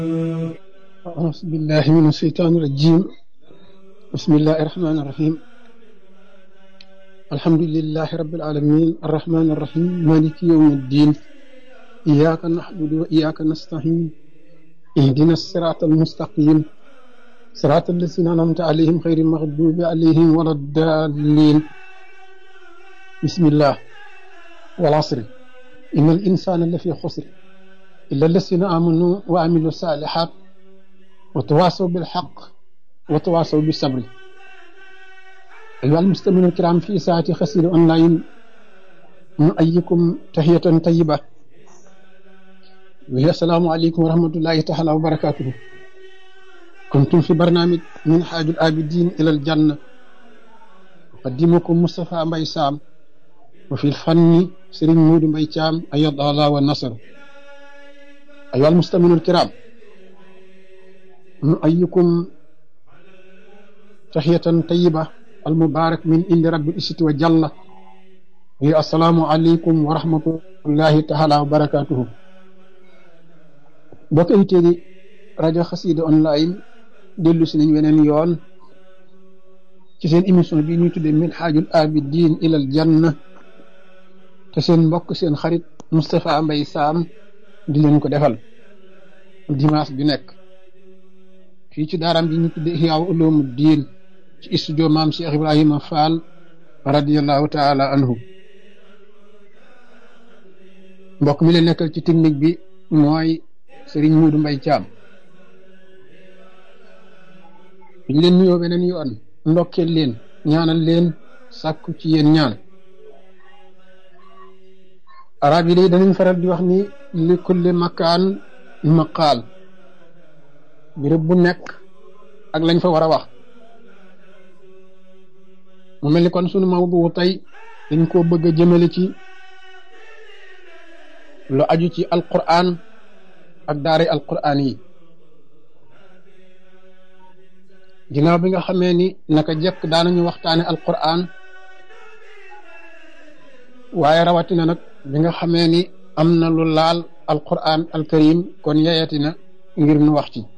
أعوذ بالله من الشيطان الرجيم بسم الله الرحمن الرحيم الحمد لله رب العالمين الرحمن الرحيم مالك يوم الدين إياك نعبد وإياك نستعين اهدنا الصراط المستقيم صراط الذين أنعمت عليهم غير المغضوب عليهم ولا الضالين بسم الله والعصر إن الإنسان لفي خسر إلا الذين آمنوا وعملوا الصالحات وتواصوا بالحق وتواصوا بالصبر أيها المستمعون الكرام في ساعة خسير أونلاين نؤيكم تحية طيبة وهي السلام عليكم ورحمة الله تعالى وبركاته كنتم في برنامج من حاج الآبدين إلى الجنة أقدمكم مصطفى مبي سام وفي الفن سرين مود مبي شام أيض الله والنصر أيها المستمعون الكرام نؤيكم تحية طيبة المبارك من عند رب العزة وجل هي السلام عليكم ورحمة الله تعالى وبركاته bokk invité di rajo xasida online dellu si nañ weneen yoon ci seen émission bi ñuy tuddee min xaajul abidin ilal janna te seen mbokk seen xarit Moustapha Mbaye Sam di leen ko defal dimanche bi nekk fii ci daaram bi ñu tuddee Ihyaa Uloomu Diin ci studio maam Cheikh Ibrahima Fall radiyallahu taala anhu mbokk mi leen nekkal ci technique bi mooy Sëriñ Muudu Mbay Caam ñu leen nuyoo beneen yoon ndokkeel leen ñaanal leen sàkku ci yéen ñaan arab yi day danañ faral di wax ni li kulli makaan maqaal béréb bu nekk ak lañ fa war a wax mu mel ni kon sunu mawdu tey dañ koo bëgg a jëmale ci lu aju ci alquran ak daara alquran yi ginnaaw bi nga xamee ni naka jekk daanañu waxtaane alquran waaye rawatina nag bi nga xamee ni am na lu laal alquran alkarim kon yeyati na ngir nu wax ci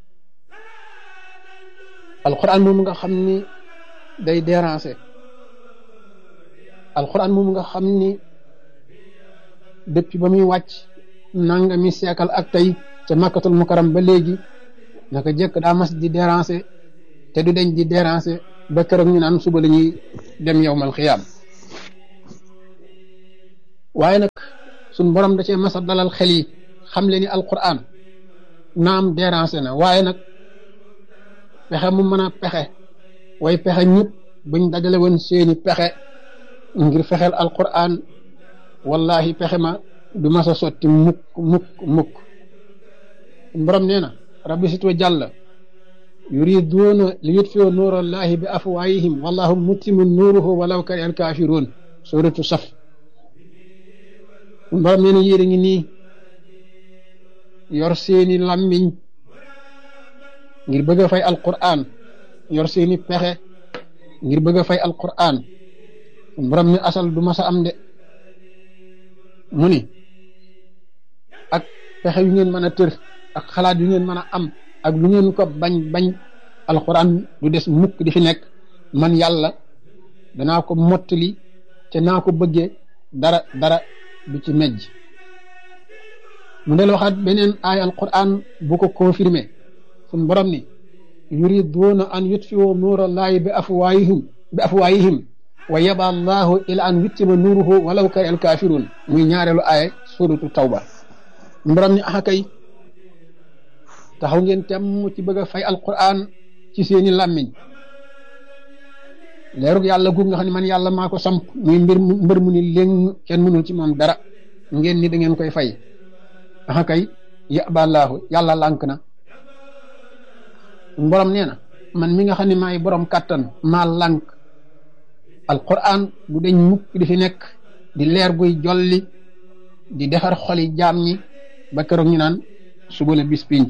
alquran moom nga xam ni day déranger alquran moom nga xam ni depuis ba muy wàcc nanga mi seekal ak tey ca makkatul mukaram ba léegi naka jëkk daa mas di déranger te du deñ di déranger ba keroog ñu naan suba la ñuy dem yowmal xiyaam waaye nag suñ borom da cee masa dalal xel yi xam le ni alquran naam déranger na waaye nag pexe mu mën a pexe way pexe ñëpp buñ dajale woon seeni pexe ngir fexeel alquran wallahi pexe ma du mas a sotti mukk mukk mukk borom nee na rabbi sit wa jàlla yuriduuna li yutfiu nuurallahi bi afwaayihim wallahu mutimu nuuruhu walaw kari al kaafiruun suratu saf borom nee na yéen a ngi nii yor seeni làmmiñ ngir bëgg a fay alquran yor seeni pexe ngir bëgg a fay alquran borom ni asal du mas a am de mu ni ak pexe yu ngeen mën a tër ak xalaat yu ngeen mën a am ak lu ngeen ko bañ bañ alxuraan du des mukk di fi nekk man yàlla danaa ko mottali te naa ko bëggee dara dara du ci mejj mu del waxaat beneen aay alquran bu ko confirmé suñ borom ni yuriduuna an yutfiu nuurallaahi bi afwaayihim bi afwaayihim wa yaba allahu ila an yuttima nuuruhu walaw kari al kaafiruun muy ñaareelu aaya suratu tawba borom ni axa kay taxaw ngeen temm ci bëgg a fay alquran ci seeni làmmiñ leerug yàlla guug nga xam ne man yàlla maa ko samp muy mbir mbër mu ni léng kenn mënul ci moom dara ngeen ni da ngeen koy fay axa kay yaballaahu yàlla lànk na borom nee na man mi nga xam ne maay borom kàttan maa lànk alquran du deñ mukk di fi nekk di leer guy jolli di defar xoli jaam ñi ba keroog ñu naan suba la bis pinc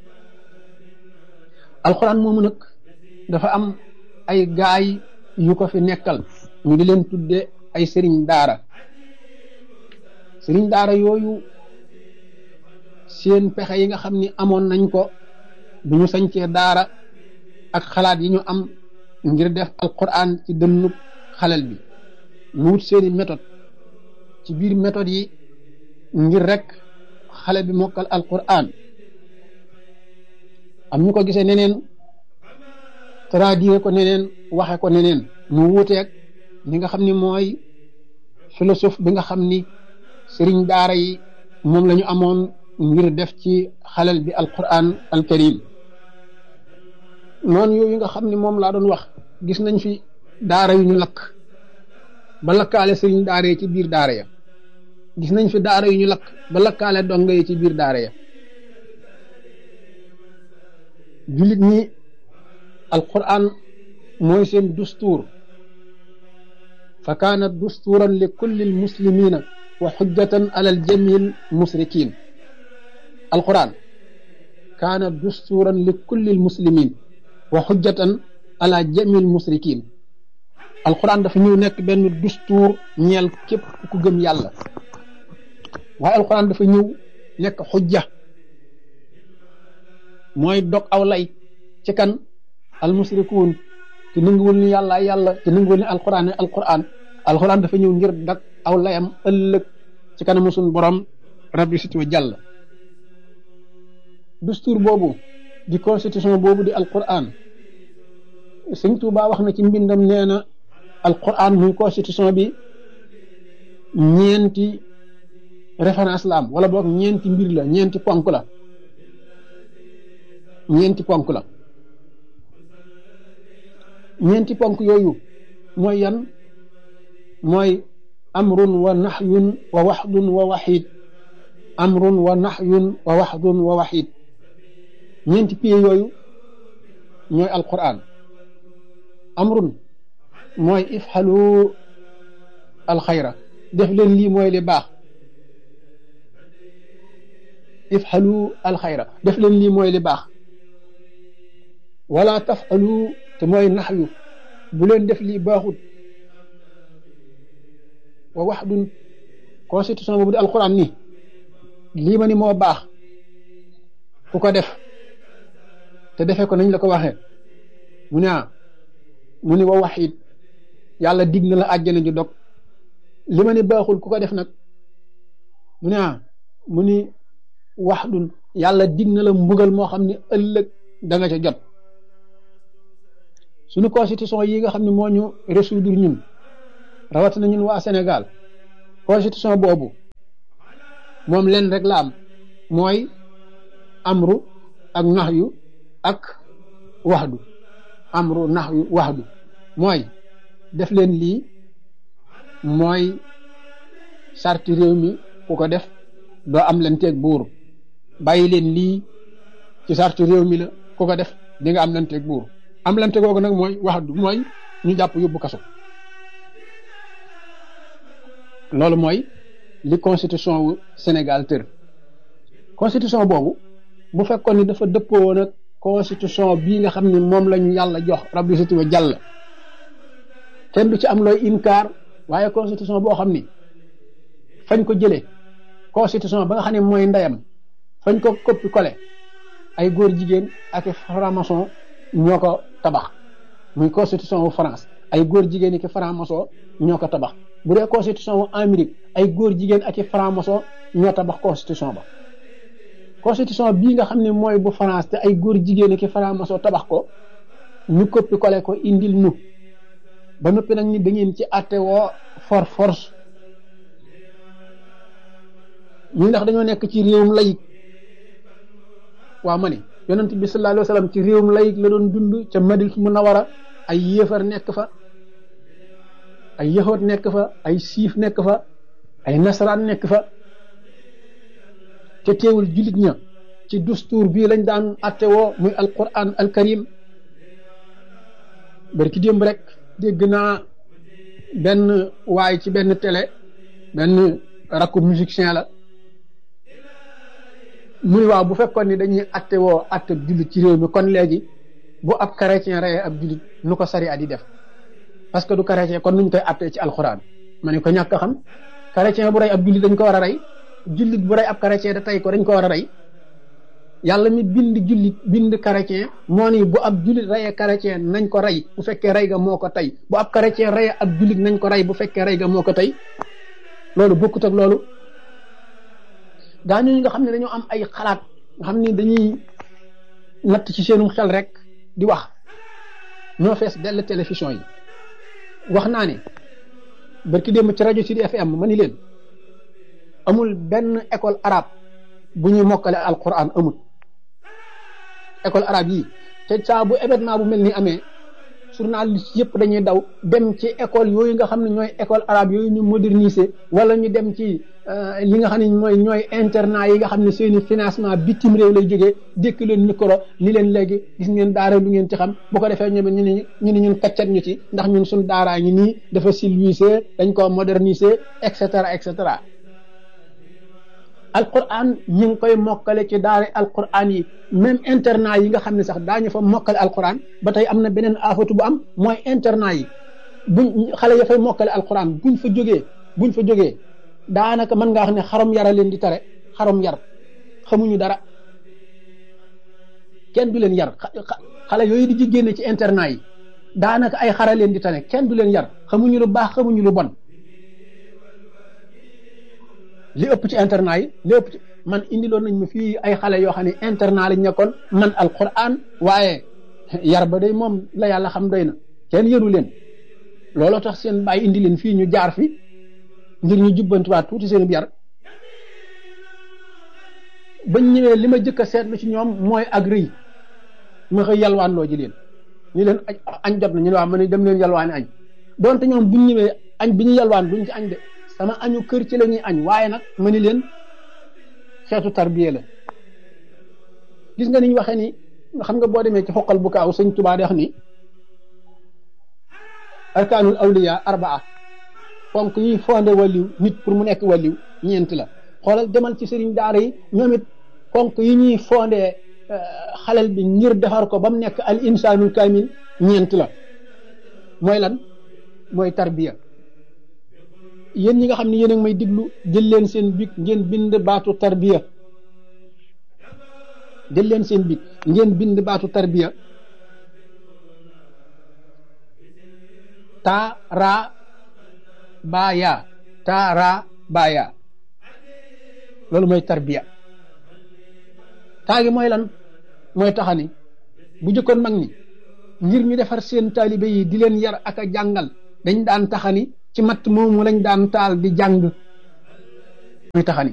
alquran moomu nag dafa am ay gaay yu ko fi nekkal ñu di leen tudde ay sëriñ daara sëriñ daara yooyu seen pexe yi nga xam ni amoon nañ ko bu ñu sañcee daara ak xalaat yi ñu am ngir def alquran ci dënnub xalel bi mu wut seeni méthode ci biir méthode yi ngir rek xale bi mokkal alquran am ñu ko gisee neneen traduire ko neneen waxe ko neneen mu wuuteeg li nga xam ni mooy philosophe bi nga xam ni sëriñ daara yi moom la ñu amoon ngir def ci xalel bi alquran alkarim noonu yooyu nga xam ni moom laa doon wax gis nañ fi daara yu ñu lakk ba lakkaale sëriñ daara yi ci biir daara ya gis nañ fi daara yu ñu lakk ba lakkaale donga yi ci biir daara ya jullit ñi alquran mooy seen dustuur fa kaanat dustuuran li kulli almuslimina wa xujjatan ala aljamil musrikin alquran kaanat dustuuran li kulli almuslimin wa xujjatan ala jamil musrikin alquran dafa ñëw nekk benn dustuur ñeel képp ku gëm yàlla waaye alquran dafa ñëw nekk xujja mooy dog aw lay ci kan almusrikuun te nanguwul ni yàlla yàlla te nanguwul ni alquran ne alquran alquran dafa ñëw ngir dag aw layam ëllëg ci kanamu suñ borom rabbi sit wa jàll dustuur boobu di constitution boobu di alquran sëñ Tuubaa wax na ci mbindam nee na alquran muy constitution bi ñeenti référence la am wala boog ñeenti mbir la ñeenti ponk la ñeenti ponk la ñeenti ponk yooyu mooy yan mooy amrun wa nahyun wa waxdun wa waxid amrun wa nahyun wa waxdun wa waxid ñeenti pieds yooyu ñooy alquran amrun mooy ifxalu alxayra def leen lii mooy li baax ifxalu alxayra def leen lii mooy li baax wala tafxalu te mooy naxyu bu leen def lii baaxut wa waxdun constitution boobu di alquran ni lii ma ni moo baax ku ko def te defee ko nañ la ko waxee mu ne ah mu ni wa waxit yàlla dig na la àjjana ju dog li ma ni baaxul ku ko def nag mu ne ah mu ni waxdun yàlla dig na la mbugal moo xam ne ëllëg da nga ca jot suñu constitution yi nga xam ne moo ñu résoudre ñun rawatina ñun waa Sénégal constitution boobu moom leen rek la am mooy amru ak naxyu ak waxdu amru naxyu waxdu mooy def leen lii mooy sarti réew mi ku ko def doo am leen teeg buur bàyyi leen lii ci sarti réew mi la ku ko def di nga am leen teeg buur am lante googu nag mooy wax du mooy ñu jàpp yóbbu kaso loolu mooy li constitution wu Sénégal tër constitution boobu bu fekkoon ni dafa dëppoo woon ak constitution bii nga xam ne moom lañu yàlla jox rabbi siti wa jàll kenn du ci am looy inkaar waaye constitution boo xam ni fañ ko jëlee constitution ba nga xam ne mooy ndeyam fañ ko coppi collé ay góor jigéen ak franc-maçon ñoo ko tabax muy constitution wu France ay góor jigéen ak franc-maçon ñoo ko tabax bu dee constitution wu Amérique ay góor jigéen ak franc-maçon ñoo tabax constitution ba constitution bii nga xam ne mooy bu France te ay góor jigéen ak franc-maçon tabax ko ñu coppi collé ko indil nu ba noppi nag ni da ngeen ci àtte woo for force ñu ndax dañoo nekk ci réewum layik waaw ma ne yonent bi sallallahu alayhi wa sallam ci réewum layik la doon dund ca Madina Munawara ay yéefar nekk fa ay yahoot nekk fa ay siif nekk fa ay nasaraan nekk fa te teewul jullit ña ci dustuur bii lañ daan atte woo muy alquran alkarim barki démb rek dégg naa benn waay ci benn télé benn rakku musicien la muy waaw bu fekkoon ni dañuy atte woo atte jullit ci réew mi kon léegi bu ab chrétien reyee ab jullit nu ko sari at yi def parce que du chrétien kon nuñ koy attee ci alxuraan ma ne ko ñàkk a xam chrétien bu rey ab jullit dañ ko war a rey jullit bu rey ab chrétien da tey ko dañ ko war a rey yàlla mi bind jullit bind chrétien moo ni bu ab jullit reyee chrétien nañ ko rey bu fekkee rey ga moo ko tey bu ab chrétien reyee ab jullit nañ ko rey bu fekkee rey ga moo ko tey loolu bokkut ak loolu gaa ñooñu nga xam ne dañoo am ay xalaat nga xam ni dañuy natt ci seenum xel rek di wax ñoo fees dell télévision yi wax naa ne barki démb ci rajo Sud FM ma ni leen amul benn école arabe bu ñuy mokkale alquran amul école arabe yi te saa bu événement bu mel ni amee journaliste yëpp dañuy daw dem ci école yooyu nga xam ne ñooy école arabe yooyu ñu moderniser wala ñu dem ci li nga xam ne mooy ñooy internat yi nga xam ne seeni financement bitim réew lay jógee dékk leen micro ni leen léegi gis ngeen daara lu ngeen ci xam bu ko defee ñoom ñu ne ñu ne ñun kaccat ñu ci ndax ñun suñ daaraa ngi nii dafa civilisé dañ ko moderniser et cetera et cetera alquran ñu ngi koy mokkale ci daara alquran yi même internat yi nga xam ne sax daañu fa mokkale alquran ba tey am na beneen afatu bu am mooy internat yi buñ xale ya fay mokkale alquran buñ fa jógee buñ fa jógee daanaka mën ngaa wax ne xarom yara leen di tare xarom yar xamuñu dara kenn du leen yar xale yooyu di ji génne ci internat yi daanaka ay xara leen di tane kenn du leen yar xamuñu lu baax xamuñu lu bon li ëpp ci internat yi li ëpp ci man indiloon nañ ma fii ay xale yoo xam ne internat lañ nekkoon man alquran waaye yar ba day moom la yàlla xam doy na kenn yëru leen looloo tax seen bàyyi indi leen fii ñu jaar fi ngir ñu jubbantiwaat tuuti seen yar bañ ñëwee li ma jëkk a seetlu ci ñoom mooy ak rëy ma xëy yalwaan loo ji leen ñu leen añ jot na ñu ne waaw ma ne dem leen yalwaani añ donte ñoom buñ ñëwee añ bi ñu yalwaan duñ ci añ de sama añu kër ci la ñuy añ waaye nag ma ni leen xeetu tarbiya la gis nga ni ñu waxee ni nga xam nga boo demee ci xoqal bu kaaw sëñ Tuubaa di wax ni arkaanul awliya arbaa fonk yi fondé waliw nit pour mu nekk waliw ñeent la xoolal demal ci sëriñ daara yi ñoom it fonk yi ñuy fondé xalal bi ngir defar ko ba mu nekk al insaanul kaamil ñeent la mooy lan mooy tarbiya yéen ñi nga xam ne yéen a ngi may diglu jël leen seen big ngeen bind baatu tarbiya jël leen seen big ngeen bind baatu tarbiya ta ra baaya ta ra baaya loolu mooy tarbiya taa gi mooy lan mooy taxani bu jëkkoon mag ñi ngir ñu defar seen taalibe yi di leen yar ak a jàngal dañ daan taxani ci matt moomu lañ daan taal di jàng muy taxani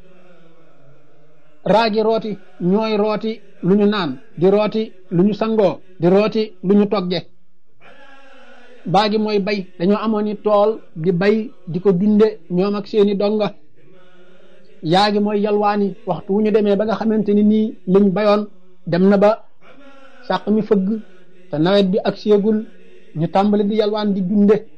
raagi rooti ñooy rooti lu ñu naan di rooti lu ñu sangoo di rooti lu ñu togge baagi mooy bay dañoo amoon ni tool di bay di ko dunde ñoom ak seeni donga yaagi mooy yalwaani waxtu wu ñu demee ba nga xamante ni nii liñ bayoon dem na ba sàq mi fëgg te nawet bi ak séegul ñu tàmbali di yalwaan di dunde